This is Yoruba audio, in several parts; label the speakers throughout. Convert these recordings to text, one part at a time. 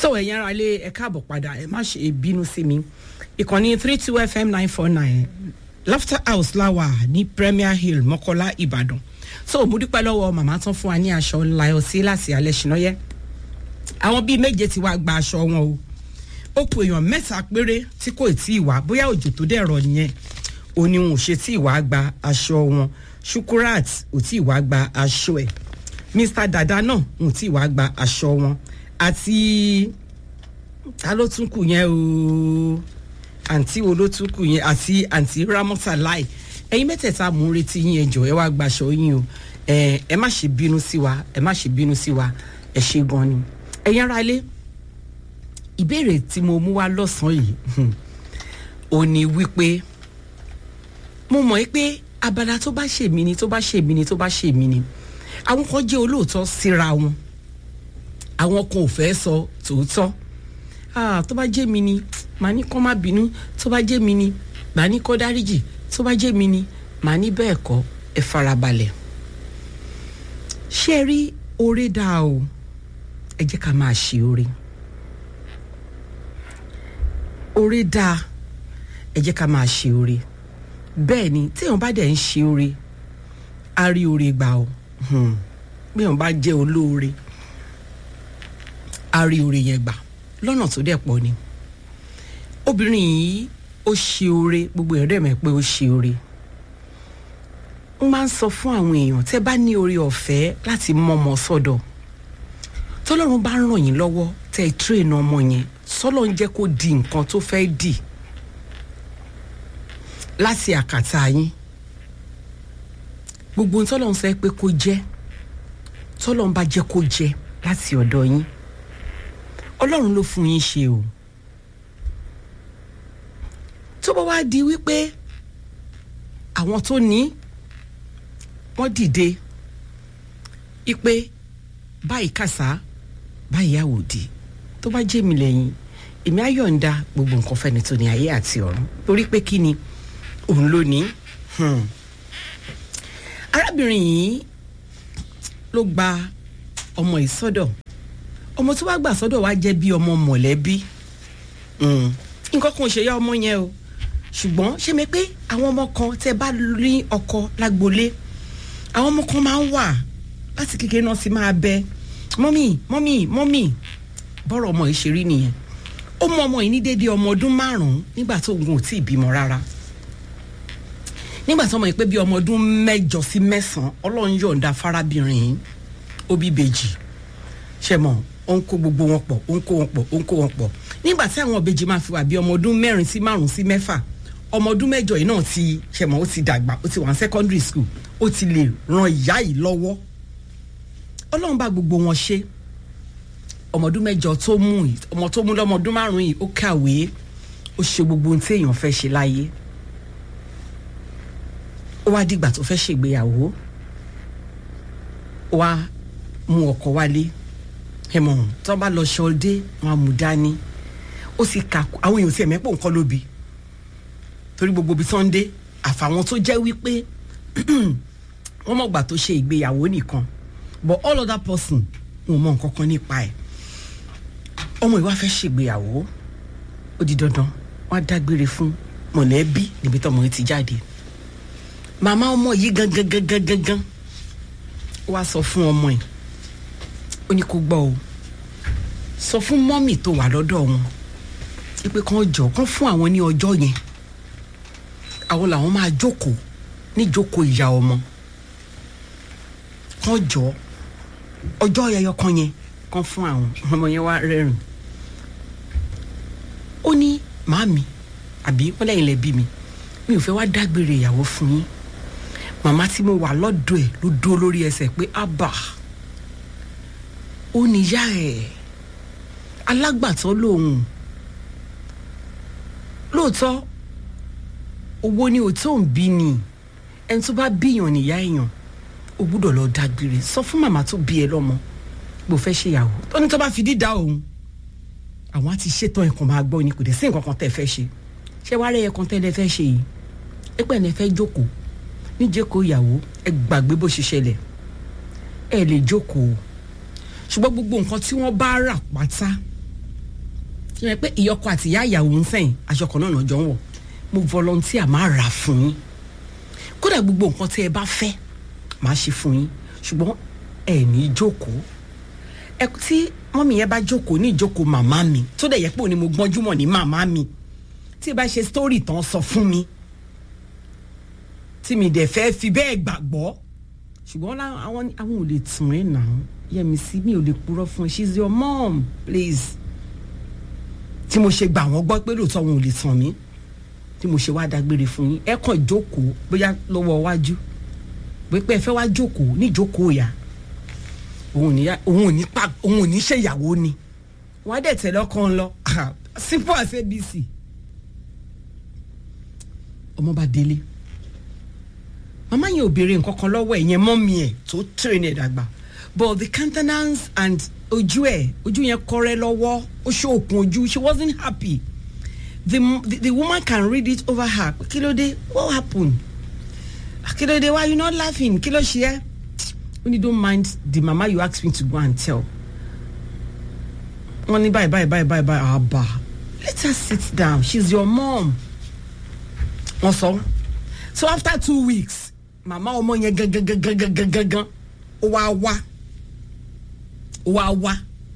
Speaker 1: tó ẹ̀yin ara lé ẹ káàbọ̀ padà ẹ má ṣe bínú sí mi ìkànnì three two fm nine four nine laughter house láwà ní premier hill mọ́kọ́lá ìbàdàn so mo dúpẹ́ lọ́wọ́ màmá tán fún wa ní aṣọ láyọ̀ sí láti alẹ́ ṣìnáyẹ́ àwọn bíi méje ti wá gba aṣọ wọn o ó ku èèyàn mẹ́ta péré tí kò tí ì wá bóyá òjò tó dẹ̀rọ nìyẹn ò ní wọn ò ṣe tí ì wá gba aṣọ wọn shukurat ò tí ì wá gba aṣọ ẹ̀ mr dada náà ò tí ì wá gba aṣọ wọn àti ta ló tún kù yẹn o àǹtí wo ló tún kù yẹn àti àǹtí ramota láì ẹyin mẹ́tẹ̀ẹ̀ta mò ń retí yín ẹjọ́ ẹ wá gbaṣọ yín o ẹ ẹ má ṣe bínú sí wa ẹ má ṣe bínú sí wa ẹ ṣe gan ni ẹ̀yin ara ilé ìbéèrè tí mo mú wá lọ́sàn-án yìí ò ní wípé mo mọ̀ ẹ́ pé abala tó bá ṣèmí ni tó bá ṣèmí ni tó bá ṣèmí ni àwọn kan jẹ́ olóòótọ́ síra wọn àwọn kan ò fẹ́ sọ tòótọ́ ah tó bá jẹ́ mi ni màá ní kó má bínú tó bá jẹ́ mi ni màá ní kó dáríjì tó bá jẹ́ mi ni màá ní bẹ́ẹ̀ kọ́ ẹ farabalẹ̀ ṣé ẹ rí oore dáa o ẹ jẹ́ ká máa ṣe oore oore dáa ẹ jẹ́ ká máa ṣe oore bẹ́ẹ̀ ni téèyàn bá dẹ̀ ń ṣe oore á rí oore gbà o bí èèyàn bá jẹ́ olóore á rí oore yẹn gbà lọ́nà tó dẹ̀ pọ̀ ni obìnrin yìí ó ṣe oore gbogbo èèyàn dẹ̀ mọ̀ pé ó ṣe oore n máa ń sọ fún àwọn èèyàn tẹ́ bá ní oore ọ̀fẹ́ láti mọ́mọ́ sọ́dọ̀ tọ́lọ́run bá ràn yín lọ́wọ́ tẹ́ ẹ tírèèna ọmọ yẹn sọ́lọ́ ń jẹ́ kó di nǹkan tó fẹ́ dì láti àkàtà yín gbogbo ohun tọ́lọ́run sọ pé kó jẹ́ tọ́lọ́run bá jẹ́ kó jẹ́ láti ọ̀dọ̀ yín ọlọ́run ló fún yín ṣe o tó bá wá di wípé àwọn tó ní wọ́n dìde ipe báyìí kàsá báyìí àwòdì tó bá jẹ́ mi lẹ́yìn èmi á yọ̀ǹda gbogbo nǹkan fẹ́ni tó ní ayé àti ọ̀run torí pé kí ni òun ló ní. arábìnrin yìí ló gba ọmọ yìí sọ́dọ̀ ọmọ tí wàá gbà sọ́dọ̀ wàá jẹ́ bí ọmọ mọ̀lẹ́bí nǹkan kan ò ṣe yá ọmọ yẹn o ṣùgbọ́n ṣé mi pé àwọn ọmọ kan tẹ́ bá rí ọkọ lágbolé àwọn ọmọ kan máa ń wà láti kékeré náà sì máa bẹ mọ́mì mọ́mì mọ́mì bọ́rọ̀ ọmọ yìí ṣe rí nìyẹn ó mú ọmọ yìí ní déédéé ọmọ ọdún márùn-ún nígbà tó òun ò tí ì bímọ rárá nígbà tó ọmọ yìí pé bí ọmọ ọdún mẹ́jọ sí mẹ́sàn-án ọlọ́run yọ̀ǹda fárábìnrin yìí ó bí bèjì ṣe mọ̀ ó ń kó gbogbo wọn pọ̀ ó ń kó wọn pọ̀ ó ń kó wọn pọ̀ nígbà tí àwọn ìbejì máa fi wà bí ọmọ ọdún mẹ́rin sí márùn sí mẹ́fà ọmọ ọdún mẹ́jọ yìí náà ti ṣe mọ̀ ó ti dàgbà ó ti wà ní secondary school ó ti lè ran ìyá yìí lọ́wọ́ ọlọ́run bá gbogbo wọn ṣe ọmọ ọdún mẹ́jọ tó mú yìí ọmọ tó mú lọ́mọ ọdún márùn yìí ó kàwé ó ṣe gbogbo ohun tí èèyàn fẹ́ ṣe láyé ó wá dìgbà tó fẹ́ ṣègbéyàwó ó wá mú ọkọ wálé ẹmọ tó bá lọ ṣọdé wọn á mú dání ó sì kà àwọn èèyàn sì ẹ̀mẹ́pọ̀ nǹkan lóbi torí gbogbo ibi tó ń dé àfàwọn tó jẹ́ wípé wọ́n mọ̀gbà tó ṣe ìgbéyàwó nìkan but all other person wọn mọ nǹkan kan nípa ẹ̀ ọmọ ìwà fẹ́ ṣègbéyàwó ó di dandan wọ́n á dágbére fún mọ̀lẹ́bí níbi tọ́mọ yìí ti jáde màmá ọmọ yìí gangan gangan gangan ó wá sọ fún ọmọ yìí ó ní kó gbọ́ o sọ fún mọ́mì tó wà lọ́dọ̀ wọn wípé kàn jọ kàn fún àwọn ní ọjọ́ yẹn àwọn làwọn máa jókòó níjókòó ìyá ọmọ kàn jọ ọjọ́ ẹyọ kan yẹn kàn fún àwọn ọmọ yẹn wá rẹ́rìn ó ní màámi àbí wọ́n lẹ́yìn lẹ́bí mi mi ò fẹ́ wá dágbére ìyàwó fún yín màmá tí mo wà lọ́dọ̀ ẹ̀ ló dúró lórí ẹsẹ̀ pé ábà ó níyà ẹ̀ alágbàtọ́ lòun lóòótọ́ owó ni òtó ń bí ni ẹni tó bá bíyàn níyà èèyàn o gbúdọ̀ lọ dágbére sọ fún màmá tó bí ẹ lọ́mọ bó fẹ́ ṣèyàwó tó ní tó bá fi dídá òun àwọn á ti ṣètò ẹ̀kan máa gbọ́ ni kò dé sí nǹkan kan tẹ́ fẹ́ ṣe ṣé wàá rẹ̀ ẹ̀kan tẹ́lẹ̀ fẹ́ ṣe yìí ẹ pẹ́ ẹ̀ fẹ́ jókòó níjókòó ìyàwó ẹ gbàgbé bó ṣe ṣẹlẹ̀ ẹ lè jókòó ṣùgbọ́n gbogbo nǹkan tí wọ́n bá rà pátá ṣe yẹn pé ìyọkọ àti ìyá ìyàwó ń sẹ́yìn aṣọ kan náà náà jọ ń wọ̀ mo volunteer máa rà fún yín kódà gbogbo nǹkan tí ẹ bá fẹ́ máa ṣe fún yín ṣùgbọ́n ẹ ní jókòó ẹ tí mọ́mí yẹn bá jókòó ní ìjókòó màmá mi tó dẹ̀ yẹ pé òní mo gbọ́njú mọ̀ ní màmá mi tí ẹ bá ṣe story tán sọ fún mi tí mi dẹ̀ fẹ́ fi bẹ́ẹ̀ gbàgbọ́ ṣùgbọ́n àwọn àwọn ò lè tún ẹ̀ nà án yẹmi sí mi ò lè purọ́ fún ẹ she's your mom please tí mo ṣe gbà wọ́n gbọ́ pé lóòótọ́ wọn ò lè tàn mí tí mo ṣe wá dágbére fún yín ẹ kàn jókòó bóyá lọ́wọ́ iwájú pé ẹ fẹ́ wá jókòó ní jókòó ìyá òun ò ní pa òun ò ní ṣèyàwó ni wọn á dẹ̀ tẹ̀lé ọkàn lọ simple as abc ọmọ bá délé màmá yẹn ò béèrè nǹkan kan lọ́wọ́ ẹ̀ yẹn mọ́mí ẹ̀ tó train ẹ̀ dàgbà but the countenance and ojú ẹ̀ ojú yẹn kọ́rẹ́ lọ́wọ́ ó ṣòkun ojú she wasn't happy the, the the woman can read it over her kí ló dé what happened kí ló dé why you not laughing kí ló ṣe ẹ́ when you don't mind the mama you ask me to go and tell wọ́n ní báyìí báyìí báyìí báyìí báyìí àbá let her sit down she's your mom wọ́n sọ so after two weeks mama ọmọ yẹn gangan ó wá wá ó wá wá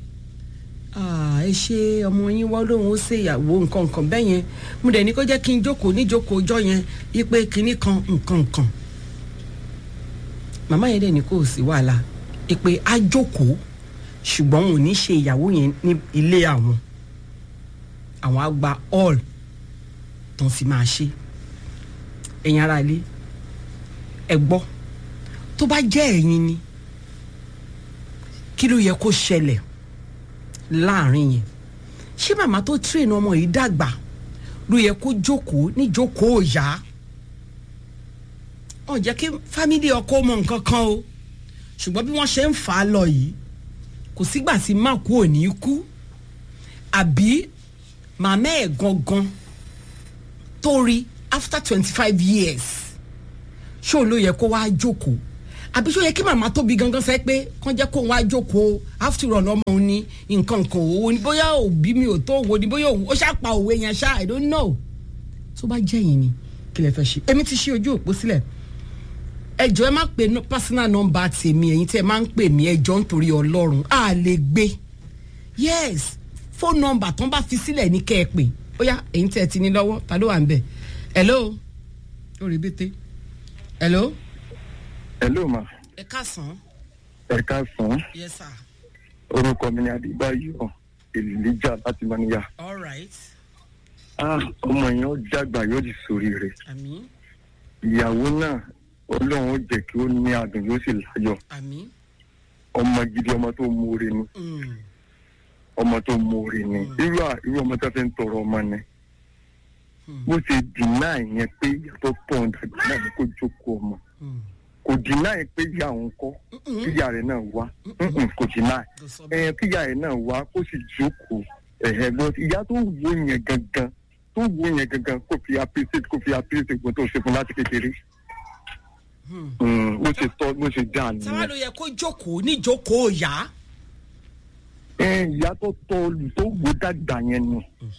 Speaker 1: ẹ ṣe ọmọ yín wọ́n lóun ó ṣe ìyàwó nǹkan nǹkan bẹ́ẹ̀ yẹn mo dẹ̀ ní kó jẹ́ kí n jókòó níjókòó ọjọ́ yẹn yípe kinní kan nǹkan nǹkan màmá yẹn dẹ̀ ní kò sí wàhálà ìpè á jókòó ṣùgbọ́n òun ò ní ṣe ìyàwó yẹn ní ilé àwọn àwọn á gba all tó ń fi máa ṣe ẹ̀yin ara ilé ẹ gbọ́ tó bá jẹ́ ẹ̀yin ni kí ló yẹ kó ṣẹlẹ̀ láàrin yẹn ṣé màmá tó train ọmọ yìí dàgbà ló yẹ kó jókòó ní jókòó yá ọ jẹ́ kí fámílì ọkọ mọ nǹkan kan o ṣùgbọ́n bí wọ́n ṣe ń fà á lọ yìí kò sígbà tí má kú ò ní kú àbí màmá ẹ̀ gangan tó rí after twenty five years ṣó ló yẹ kó wá jókòó àbí ṣó yẹ kí màmá tóbi gangan sẹ pé kán jẹ́ kó wá jókòó after all ọmọ òun ní nǹkan nǹkan òwò ni bóyá òbí mi ò tó òwò ni bóyá ó ṣàpà òwe yẹn ṣá i don't know tó bá jẹ́ yìí ni kí lè fẹ́ ṣe èmi ti ṣí ojú òpó sílẹ̀ ẹjọ́ ẹ má pe personal number tèmi ẹ̀yin tí ẹ máa ń pè mí ẹjọ́ nítorí ọlọ́run a lè gbé yes phone number tó ń bá fi sílẹ̀ ní kẹ́ ẹ pè bóyá ẹ̀yin tí ẹ ti ní lọ́wọ́ ta ló wà ń bẹ̀ hello orí bété hello.
Speaker 2: hello ma.
Speaker 1: ẹ káàsán.
Speaker 2: ẹ káàsán.
Speaker 1: yes sir.
Speaker 2: orúkọ mi ni adébáyọ èlìlíjà láti mọ́níyà.
Speaker 1: all right.
Speaker 2: ah ọmọ yẹn ó dàgbà yóò di sórí rẹ̀.
Speaker 1: àmín
Speaker 2: ìyàwó náà ọlọ́run ó jẹ́ kí ó ní adùn yóò sì láyọ̀
Speaker 1: àmín.
Speaker 2: ọmọ gidi ọmọ tó mórí ni
Speaker 1: Mm.
Speaker 2: ọmọ tó mórí ni irú à- irú ọmọ tó fi ń tọrọ ọmọ ni bó ṣe dìnnà yẹn pé ìyàtọ̀ pọ̀ ń dàgbà náà ni kó jókòó ọmọ
Speaker 1: Mm.
Speaker 2: kò dìnnà yẹn pé ìyá òun kọ́ kíyà rẹ̀ náà wá Mm-mm, kò dìnnà
Speaker 1: Kò sọ bẹ́ẹ̀.
Speaker 2: ẹ kíyà rẹ̀ náà wá kó sì jókòó ẹ̀hẹ̀ gbọ́ ìyá tó wo yẹn gangan tó wo yẹn gangan kó fi appreciate kó fi appreciate gbọ́n tó ṣe fún láti kékeré Mm, bó ṣe tọ́ bó ṣe dá
Speaker 1: táwa
Speaker 2: nìyẹn.
Speaker 1: ló yẹ kó jókòó ní jókòó yá.
Speaker 2: ẹ ìyá tó tọ́ olù tó wò dàgbà yẹn ni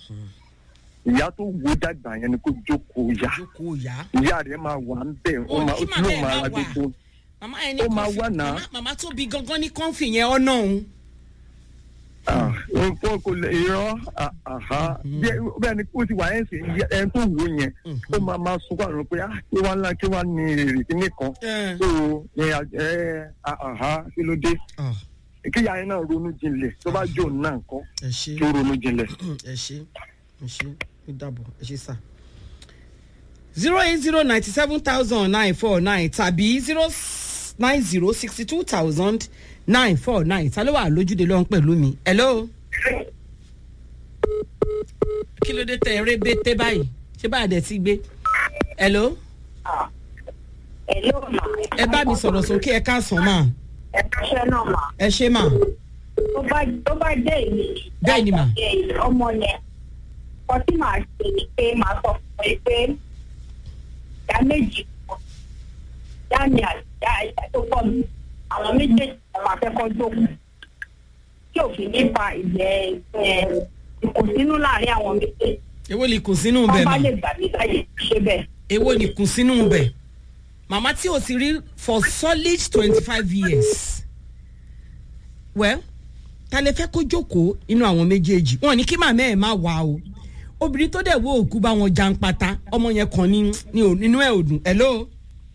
Speaker 2: ìyá tó wò dàgbà yẹn ni kó jókòó yá
Speaker 1: jókòó yá.
Speaker 2: ìyá rẹ̀ máa wà ń bẹ̀ ó
Speaker 1: Ó
Speaker 2: máa
Speaker 1: ní
Speaker 2: ó
Speaker 1: kí
Speaker 2: sì
Speaker 1: màmá
Speaker 2: yóò
Speaker 1: ẹ̀
Speaker 2: máa
Speaker 1: má
Speaker 2: ra
Speaker 1: wà.
Speaker 2: gbogbo
Speaker 1: màmá ẹni
Speaker 2: Ó máa
Speaker 1: kọ́fì
Speaker 2: wà náà.
Speaker 1: màmá màmá tó bí gangan ní kọ́fì yẹn ọ̀nà òun.
Speaker 2: Ah, nǹkan kò lè irọ́ ah, àhá Bí- bẹ́ẹ̀ ni kó ti wà ẹ̀ sìn yẹ- ẹni tó wò yẹn ó máa máa sunkún àrùn pé ah kí wàá ńlá kí wàá ní èrè kíní kan
Speaker 1: Ẹ.
Speaker 2: tó ẹ ẹ àhá kí ló dé kíyà yẹn náà ronú jinlẹ̀ tó bá jò náà kọ́
Speaker 1: ẹ ṣe
Speaker 2: kí ó ronú jinlẹ̀.
Speaker 1: ẹ ṣe ẹ ṣe ó dàbọ̀ ẹ ṣe sà. zero eight zero ninety seven thousand nine four nine tàbí zero nine zero sixty two thousand nine four nine ta ló wà lójúde lọ́hún pẹ̀lú mi. hello. kí ló dé tẹ eré bété báyìí ṣé báyìí dẹ̀ ti gbé. hello.
Speaker 3: Hello ma.
Speaker 1: ẹ bá mi sọ̀rọ̀ sókè ẹ káàsán mà
Speaker 3: Ẹ kọ́ṣẹ́ náà ma.
Speaker 1: ẹ ṣe mà.
Speaker 3: Tó bá tó bá jẹ́ èmi.
Speaker 1: Bẹ́ẹ̀ ni mà.
Speaker 3: Ẹ, Ọmọ yẹn. Kọ́ tí màá ṣe ni pé màá sọ fún ẹ pé ìyá méjì kan. Ìyá mi àti ìyá ìyá tó pọ̀ mi. Àwọn méjèèjì kan máa fẹ́ kọ́ jókòó. Tí òfin nípa ìgbẹ́ ẹ ìkùnsínú láàrin àwọn méjèèjì
Speaker 1: èwo ni kùn sínú
Speaker 3: wọ́n
Speaker 1: bẹ̀
Speaker 3: bá
Speaker 1: mà
Speaker 3: lè gbà mí láyè ṣe bẹ́ẹ̀.
Speaker 1: èwo ni kùn sínú bẹ̀ màmá tí o ti rí for solid twenty five years well ta lè fẹ́ kó jókòó inú àwọn méjèèjì wọn ní kí màmá ẹ̀ má wà o obìnrin tó dẹ̀ wo òkú bá wọn jàǹpátá ọmọ yẹn kàn ní ní ò- nínú ẹ̀ ò dùn hello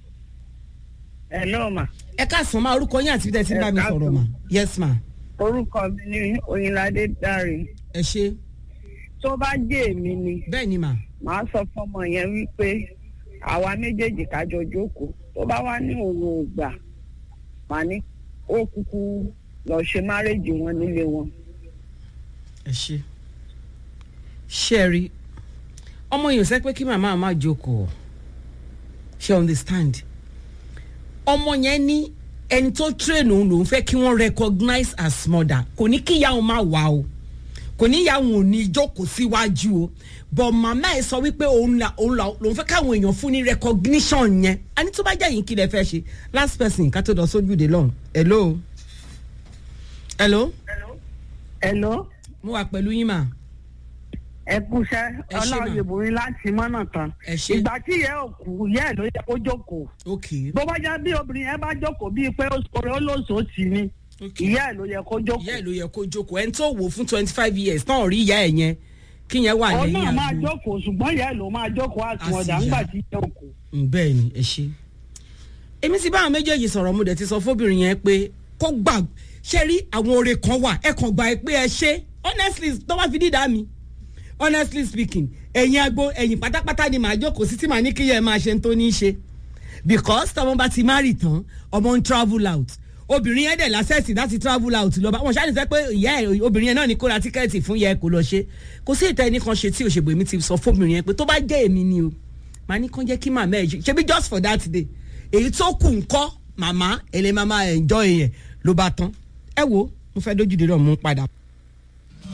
Speaker 4: ẹ náà mà
Speaker 1: ẹ káàsán máa orúkọ yín àti bí tẹ́ ti ń bá mi sọ̀rọ̀ mà yes ma
Speaker 4: orúkọ mi ní oyinládé dáre
Speaker 1: ẹ ṣe
Speaker 4: tó bá jẹ́ èmi ni
Speaker 1: bẹ́ẹ̀ ni mà
Speaker 4: màá sọ fọmọ yẹn wípé àwa méjèèjì kájọ jókòó tó bá wá ní òun ò gbà màá ní ó kúkú lọ ṣe márèjì wọn nílé wọn.
Speaker 1: ẹ ṣe ṣe ẹ rí ọmọ yìí ò sẹ́ pé kí màmá má jókòó ṣe understand ọmọ yẹn ní ẹni tó train òun lòún fẹ́ kí wọ́n recognize as mother kò ní kí ìyá òun má wà o kò ní ìyá òun ò ní jókòó síwájú o but màmá ẹ sọ wípé òun là òun là lòún fẹ́ káwọn èèyàn fún ní recognition yẹn a ní tó bá jẹ́ yín kí lẹ fẹ́ ṣe last person ká tó lọ sójú de lọ́hùn hello hello
Speaker 4: Hello,
Speaker 1: mo wà pẹ̀lú yín mà
Speaker 4: ẹ kúṣẹ́
Speaker 1: Ẹ ṣé mà.
Speaker 4: ọlọ́ọ̀yẹ̀bùnrin láti mọ́nà tán.
Speaker 1: ẹ ṣe
Speaker 4: ìgbà tí ìyá ò kú ìyá ẹ̀ ló yẹ kó jókòó.
Speaker 1: ok
Speaker 4: bó bá já bí obìnrin yẹn bá jókòó bíi pé oṣù olóṣòó tì ní
Speaker 1: ok
Speaker 4: ìyá ẹ̀ ló yẹ kó
Speaker 1: ìyá
Speaker 4: jókòó.
Speaker 1: ẹ̀ ló yẹ kó jókòó ẹni tó wò fún twenty five years náà rí ìyá ẹ̀ yẹn kí yẹn wà
Speaker 4: òun
Speaker 1: lẹ́yìn
Speaker 4: náà máa
Speaker 1: àgbo
Speaker 4: jókòó ṣùgbọ́n ìyá ẹ̀ ló máa jókòó àtúnọ̀dà
Speaker 1: Àsìyá.
Speaker 4: ńgbà tí ìyá ò kú.
Speaker 1: Mm, bẹ́ẹ̀ ni ẹ ṣe. èmi ti bá àwọn méjèèjì sọ̀rọ̀ mo dẹ̀ ti sọ fóbìnrin yẹn pé kó gbà ṣe rí àwọn oore kan wà ẹ kàn gbà ẹ pé ẹ ṣe honestly tó bá fi dídá mi honestly speaking ẹ̀yin agbo ẹ̀yin pátápátá ni màá jókòó sí tí màá ní kí yẹn máa ṣe ń tó ní í ṣe because tọmọ bá ti marry tán ọmọ ń travel out obìnrin yẹn dẹ̀ lásẹ̀sì láti travel out lọ́ba wọn ṣáà ní sẹ́ pé ìyá ẹ̀ obìnrin yẹn náà ní kó ra tíkẹ́ẹ̀tì fún yẹ kó lọ ṣe kò sí ìtẹ́ ẹnì kan ṣe tí òṣègbè mi ti sọ fóbìnrin yẹn pé tó bá jẹ́ èmi ni o màá ní kán jẹ́ kí màmá ẹ̀ ṣe ṣebí just for that day èyí tó kù ńkọ́ màmá ẹ̀lẹ́ màmá enjoy yẹn ló bá tán ẹ wo mo fẹ́ dójú de náà mú padà.